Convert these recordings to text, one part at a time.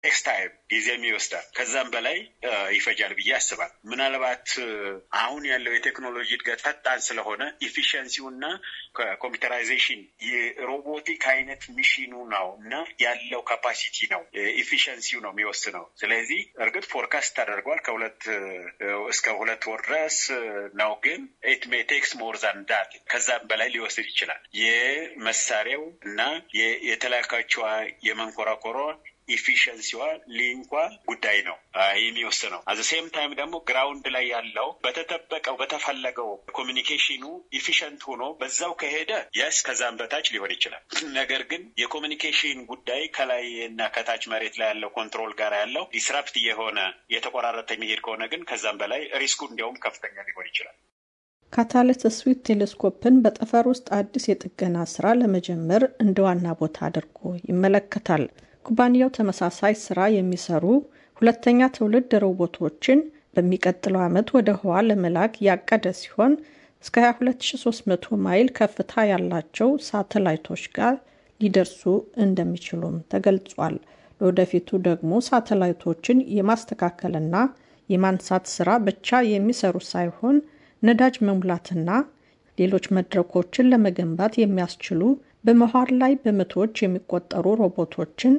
ቴክስ ታይም ጊዜም ይወስዳል። ከዛም በላይ ይፈጃል ብዬ ያስባል። ምናልባት አሁን ያለው የቴክኖሎጂ እድገት ፈጣን ስለሆነ ኢፊሽንሲው እና ኮምፒውተራይዜሽን የሮቦቲክ አይነት ሚሽኑ ነው እና ያለው ካፓሲቲ ነው ኢፊሽንሲው ነው የሚወስነው። ስለዚህ እርግጥ ፎርካስት ተደርጓል ከሁለት እስከ ሁለት ወር ድረስ ነው፣ ግን ኢት ሜይ ቴክስ ሞር ዛን ዳት ከዛም በላይ ሊወስድ ይችላል። የመሳሪያው እና የተላካቸዋ የመንኮራኮሯ ኢፊሽንሲዋ ሊንኳ ጉዳይ ነው የሚወስነው። አዘ ሴም ታይም ደግሞ ግራውንድ ላይ ያለው በተጠበቀው በተፈለገው ኮሚኒኬሽኑ ኢፊሽንት ሆኖ በዛው ከሄደ የስ ከዛም በታች ሊሆን ይችላል። ነገር ግን የኮሚኒኬሽን ጉዳይ ከላይ እና ከታች መሬት ላይ ያለው ኮንትሮል ጋር ያለው ዲስራፕት የሆነ የተቆራረጠ የሚሄድ ከሆነ ግን ከዛም በላይ ሪስኩ እንዲያውም ከፍተኛ ሊሆን ይችላል። ካታሊስት ስዊት ቴሌስኮፕን በጠፈር ውስጥ አዲስ የጥገና ስራ ለመጀመር እንደ ዋና ቦታ አድርጎ ይመለከታል። ኩባንያው ተመሳሳይ ስራ የሚሰሩ ሁለተኛ ትውልድ ሮቦቶችን በሚቀጥለው ዓመት ወደ ህዋ ለመላክ ያቀደ ሲሆን እስከ 22300 ማይል ከፍታ ያላቸው ሳተላይቶች ጋር ሊደርሱ እንደሚችሉም ተገልጿል። ለወደፊቱ ደግሞ ሳተላይቶችን የማስተካከልና የማንሳት ስራ ብቻ የሚሰሩ ሳይሆን ነዳጅ መሙላትና ሌሎች መድረኮችን ለመገንባት የሚያስችሉ በመሀል ላይ በመቶዎች የሚቆጠሩ ሮቦቶችን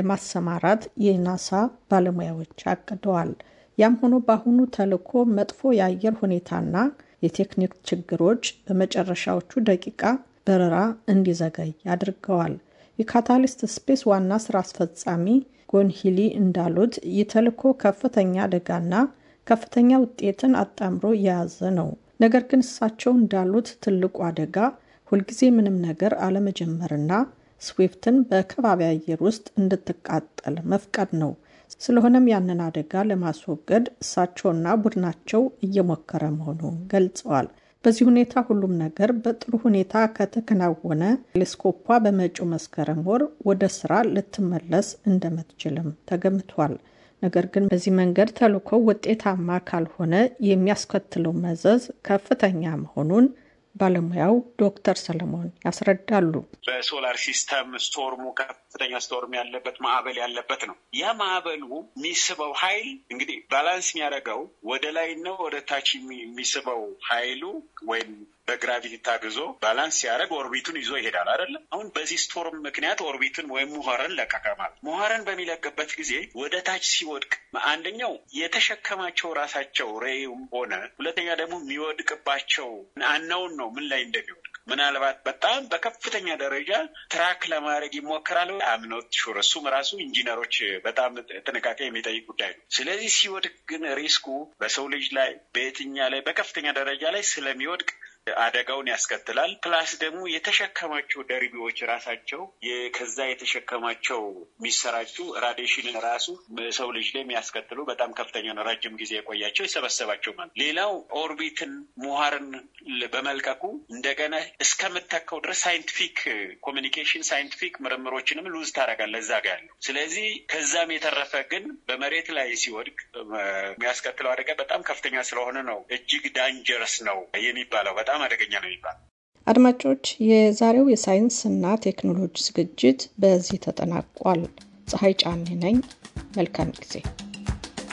ለማሰማራት የናሳ ባለሙያዎች አቅደዋል። ያም ሆኖ በአሁኑ ተልዕኮ መጥፎ የአየር ሁኔታና የቴክኒክ ችግሮች በመጨረሻዎቹ ደቂቃ በረራ እንዲዘገይ አድርገዋል። የካታሊስት ስፔስ ዋና ስራ አስፈጻሚ ጎንሂሊ እንዳሉት ይህ ተልዕኮ ከፍተኛ አደጋና ከፍተኛ ውጤትን አጣምሮ የያዘ ነው። ነገር ግን እሳቸው እንዳሉት ትልቁ አደጋ ሁልጊዜ ምንም ነገር አለመጀመርና ስዊፍትን በከባቢ አየር ውስጥ እንድትቃጠል መፍቀድ ነው። ስለሆነም ያንን አደጋ ለማስወገድ እሳቸውና ቡድናቸው እየሞከረ መሆኑን ገልጸዋል። በዚህ ሁኔታ ሁሉም ነገር በጥሩ ሁኔታ ከተከናወነ ቴሌስኮፓ በመጪው መስከረም ወር ወደ ስራ ልትመለስ እንደምትችልም ተገምቷል። ነገር ግን በዚህ መንገድ ተልዕኮ ውጤታማ ካልሆነ የሚያስከትለው መዘዝ ከፍተኛ መሆኑን ባለሙያው ዶክተር ሰለሞን ያስረዳሉ። በሶላር ሲስተም ስቶርሙ ከፍተኛ ስቶርም ያለበት ማዕበል ያለበት ነው። ያ ማዕበሉ የሚስበው ኃይል እንግዲህ ባላንስ የሚያደርገው ወደ ላይ ነው ወደ ታች የሚስበው ኃይሉ ወይም በግራቪቲ ታግዞ ባላንስ ሲያደርግ ኦርቢቱን ይዞ ይሄዳል አይደለም። አሁን በዚህ ስቶርም ምክንያት ኦርቢትን ወይም ሙኸረን ለቀቀ ማለት ሙኸረን በሚለቅበት ጊዜ ወደ ታች ሲወድቅ አንደኛው የተሸከማቸው ራሳቸው ሬይም ሆነ ሁለተኛ ደግሞ የሚወድቅባቸው አናውን ነው ምን ላይ እንደሚወድቅ ምናልባት በጣም በከፍተኛ ደረጃ ትራክ ለማድረግ ይሞከራል። አምኖት ሹር እሱም ራሱ ኢንጂነሮች በጣም ጥንቃቄ የሚጠይቅ ጉዳይ ነው። ስለዚህ ሲወድቅ ግን ሪስኩ በሰው ልጅ ላይ በየትኛ ላይ በከፍተኛ ደረጃ ላይ ስለሚወድቅ አደጋውን ያስከትላል። ፕላስ ደግሞ የተሸከማቸው ደርቢዎች ራሳቸው ከዛ የተሸከማቸው የሚሰራጩ ራዲሽንን ራሱ ሰው ልጅ ላይ የሚያስከትሉ በጣም ከፍተኛ ነው። ረጅም ጊዜ የቆያቸው የሰበሰባቸው ማለት ሌላው ኦርቢትን ሙሃርን በመልቀቁ እንደገና እስከምተካው ድረስ ሳይንቲፊክ ኮሚኒኬሽን ሳይንቲፊክ ምርምሮችንም ሉዝ ታደርጋለህ እዛ ጋ ያለው። ስለዚህ ከዛም የተረፈ ግን በመሬት ላይ ሲወድቅ የሚያስከትለው አደጋ በጣም ከፍተኛ ስለሆነ ነው እጅግ ዳንጀረስ ነው የሚባለው በጣም አደገኛ ነው የሚባለው። አድማጮች፣ የዛሬው የሳይንስና ቴክኖሎጂ ዝግጅት በዚህ ተጠናቋል። ፀሐይ ጫኔ ነኝ። መልካም ጊዜ